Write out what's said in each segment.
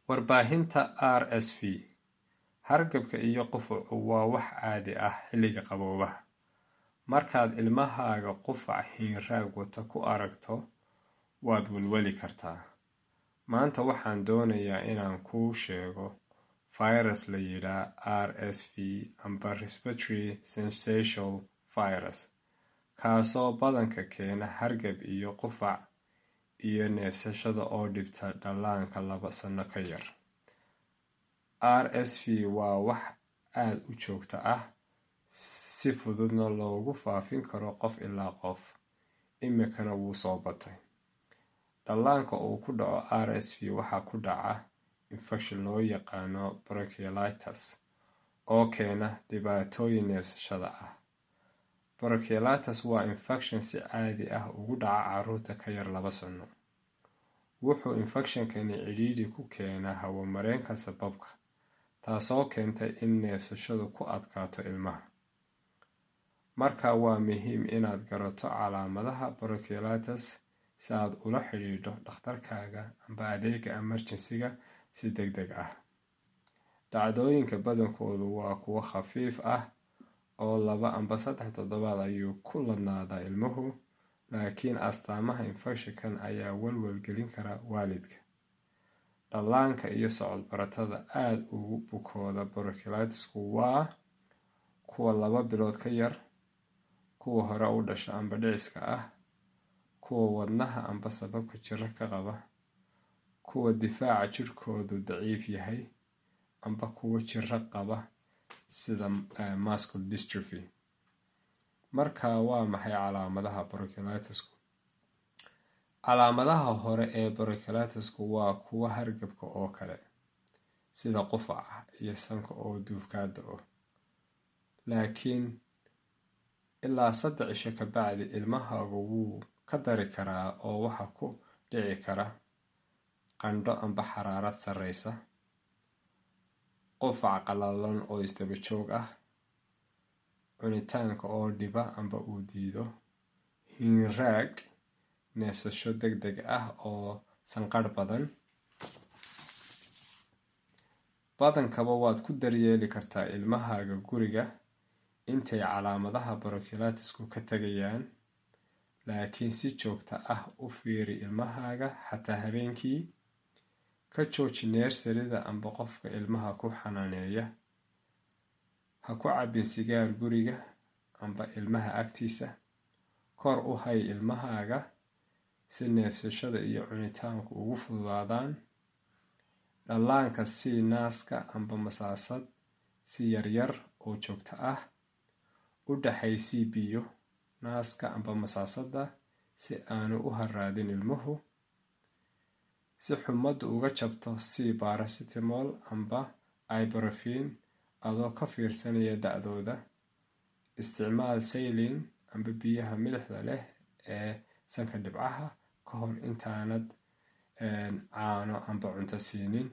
Warbaahinta RSV Hargabka iyo qufacu waa wax caadi ah xilliga qaboobaha. Markaad ilmahaaga qufac hiinraag wata ku aragto, waad welweli kartaa. Maanta waxaan doonayaa inaan kuu sheego fayras la yidhaahdo RSV amba Respiratory Syncytial Virus, kaasoo badanka keena hargab iyo qufac iyo neefsashada oo dhibta dhallaanka laba sano ka yar. RSV waa wax aad u joogto ah, si fududna loogu faafin karo qof ilaa qof, imikana wuu soo batay. Dhallaanka uu ku dhaco RSV waxaa ku dhaca infekshan loo yaqaano bronchiolitis oo keena dhibaatooyin neefsashada ah. Bronchiolitis waa infekshan si caadi ah ugu dhaca carruurta ka yar laba sano. Wuxuu infekshannani cidhiidhi ku keenaa hawo-mareenka sambabka, taasoo keenta in neefsashadu ku adkaato ilmaha. Markaa waa muhiim inaad garato calaamadaha bronchiolitis si aad ula xiriirto dhakhtarkaaga amba adeegga emergency-ga si degdeg ah. Dhacdooyinka badankoodu waa kuwo khafiif ah oo laba amba saddex toddobaad ayuu ku ladnaadaa ilmuhu, laakiin astaamaha infekshankan ayaa walwal gelin kara waalidka. Dhallaanka iyo socod-barashada aad ugu bukooda bronchiolitis-ku waa kuwa laba bilood ka yar, kuwa hore u dhasha amba dhiciska ah, kuwa wadnaha amba sambabka jiro ka qaba, kuwa difaaca jidhkoodu daciif yahay, amba kuwa jirro qaba sida muscular dystrophy. Markaa waa maxay calaamadaha bronchiolitis-ku? Calaamadaha hore ee bronchiolitis-ku waa kuwa hargabka oo kale, sida qufaca iyo sanka oo duuf ka da'o. Laakiin ilaa saddex cisho ka bacdi, ilmahaagu wuu ka dari karaa oo waxaa ku dhici kara qandho amba xaraarad sarreysa, qufac qallalan oo isdaba joog ah, cunitaanka oo dhiba amba uu diido, hiinraag, neefsasho degdeg ah oo sanqadh badan. Badankaba waad ku daryeeli kartaa ilmahaaga guriga intay calaamadaha bronchiolitis-ku ka tagayaan, laakiin si joogto ah u fiiri ilmahaaga xataa habeenkii. Ka jooji neersariga amba qofka ilmaha ku xanaaneeya. Ha ku cabbin sigaar guriga amba ilmaha agtiisa. Kor u hay ilmahaaga si neefsashada iyo cunitaanku ugu fududaadaan. Dhallaanka sii naaska amba masaasad si yaryar oo joogto ah. U dhaxaysii biyo naaska amba masaasada si aanu u harraadin ilmuhu. Si xumadu uga jabto sii paracetamol amba ibuprofen adoo ka fiirsanaya da'dooda. Isticmaal saline amba biyaha milixda leh ee sanka dhibcaha ka hor intaanad caano amba cunto siinin.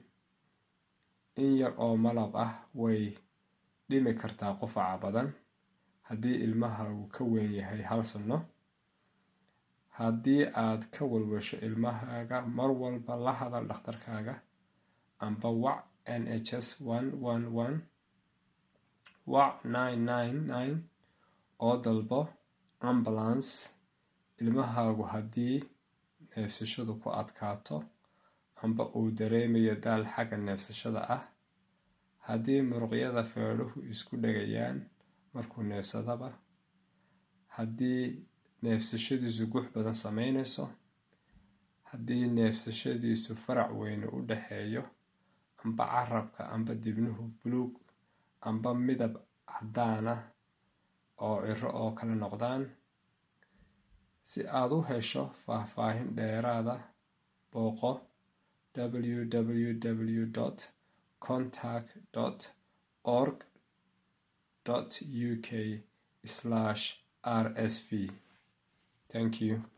In yar oo malab ah way dhimi kartaa qufaca badan. Haddii ilmahaagu ka weyn yahay hal sano, haddii aad ka walwasho ilmahaaga, mar walba la hadal dhakhtarkaaga amba wac NHS one one one. Wac nine nine nine oo dalbo ambulance ilmahaagu haddii neefsashadu ku adkaato amba uu dareemayo daal xagga neefsashada ah. Haddii muruqyada feedhuhu isku dhegayaan markuu neefsadaba. Haddii neefsashadiisu gux badan sameynayso. Haddii neefsashadiisu farac weyni u dhexeeyo amba carrabka amba dibnuhu buluug amba midab caddaan ah oo cirro oo kale noqdaan. Si aad u hesho faahfaahin dheeraad ah, booqo www.contact.org.uk/rsv. Thank you.